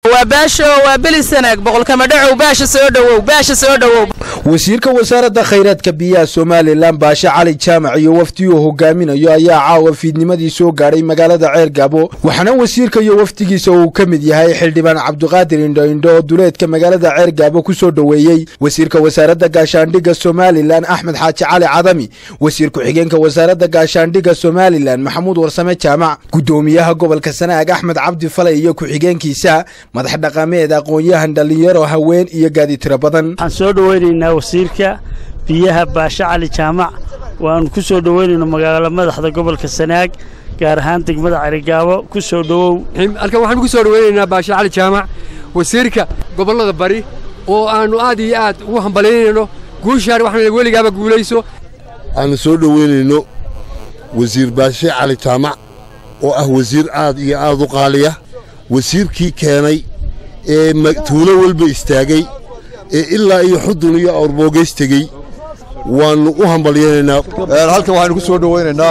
waa baasho waa belisanaag boqolkama dhacow baasha soo dhowow baasha soo dhowow wasiirka wasaaradda khayraadka biyaha somalilan baashe cali jaamac iyo wafdi uu hogaaminayo ayaa caawa fiidnimadii soo gaadhay magaalada ceer gaabo waxaana wasiirka iyo wafdigiisa uu ka mid yahay xildhibaan cabdiqaadir indhoindho oo duleedka magaalada ceer gaabo ku soo dhoweeyey wasiirka wasaaradda gaashaandhigga somalilan axmed xaaji cali cadami wasiir ku-xigeenka wasaaradda gaashaandhigga somalilan maxamuud warsame jaamac guddoomiyaha gobolka sanaag axmed cabdi falay iyo ku-xigeenkiisa madax dhaqameed aqoon-yahan dhallinyaro haween iyo gaadi tiro badan waxaan soo dhowaynaynaa wasiirka biyaha baashe cali jaamac waannu ku soo dhowaynayno magaalo madaxda gobolka sanaag gaar ahaan degmada carigaabo ku soo dhowow halkan waxaanu ku soo dhowaynaynaa baashe cali jaamac wasiirka gobollada bari oo aannu aad iyo aad ugu hambalaynayno guushaan waxaan weligaaba guulayso aanu soo dhowaynayno wasiir baashe cali jaamac oo ah wasiir aad iyo aad u qaaliya wasiirkii keenay ee tuulo walba istaagay ee ilaa iyo xudun iyo awrboogays tegey waannu u hambalyaynaynaa halkan waxaynu ku soo dhowaynaynaa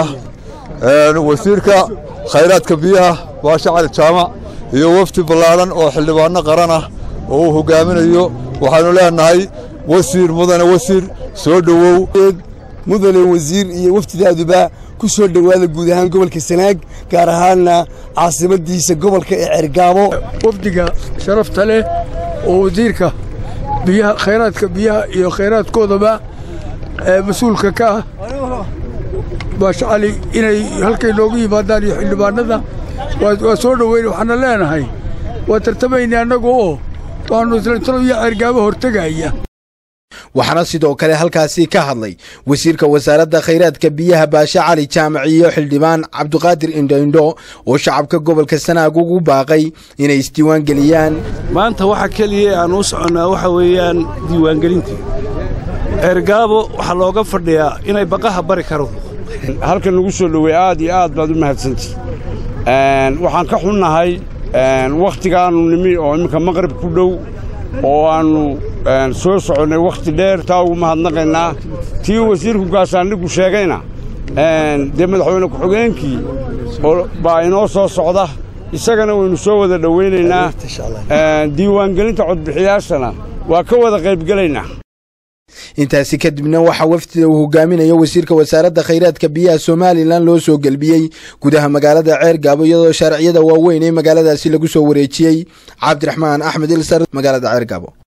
wasiirka khayraadka biyaha baashe cali jaamac iyo wafdi ballaadhan oo xildhibaanno qaran ah oo uu hogaaminayo waxaannu leenahay wasiir mudane wasiir soo dhowow mudane wasiir iyo wafdidaaduba ku soo dhowaada guud ahaan gobolka sanaag gaar ahaanna caasimadiisa gobolka ee cergaabo wafdiga sharafta leh oo wasiirka biyaha khayraadka biyaha iyo khayraadkoodaba mas-uulka ka ah baashe cali inay halkay noogu yimaadaan iyo xildhibaanada waa soo dhoweyna waxaana leenahay waa tartamayna annagu oo waannu islantalo iyo cergaabo hortegaya waxaana sidoo kale halkaasi ka hadlay wasiirka wasaaradda khayraadka biyaha baashe cali jaamac iyo xildhibaan cabdiqaadir indhoindho oo shacabka gobolka sanaag ugu baaqay inay isdiiwaan geliyaan maanta waxa keliya aan u soconnaa waxa weeyaan diiwaangelintii ceergaabo waxaa looga fadhiyaa inay baqaha bari karo halkan lagu soo dhoweey aad iyo aad baad u mahadsantii waxaan ka xunnahay wakhtigaannu nimi oo imminka maqrib ku dhow oo aannu soo soconnay wakhti dheer taa ugu mahadnaqaynaa tii wasiirku gaasaandhiggu sheegayna dee madaxweyne ku-xigeenkii baa inoo soo socda isagana waynu soo wada dhowaynaynaa diiwaangelinta codbixiyaashana waa ka wada qaybgelaynaa intaasi kadibna waxaa wafdida uu hogaaminayo wasiirka wasaaradda khayraadka biyaha somalilan loo soo gelbiyey gudaha magaalada ceer gaabo iyadoo shaariciyada waaweyn ee magaaladaasi lagu soo wareejiyey cabdiraxmaan axmed ilsar magaalada ceer gaabo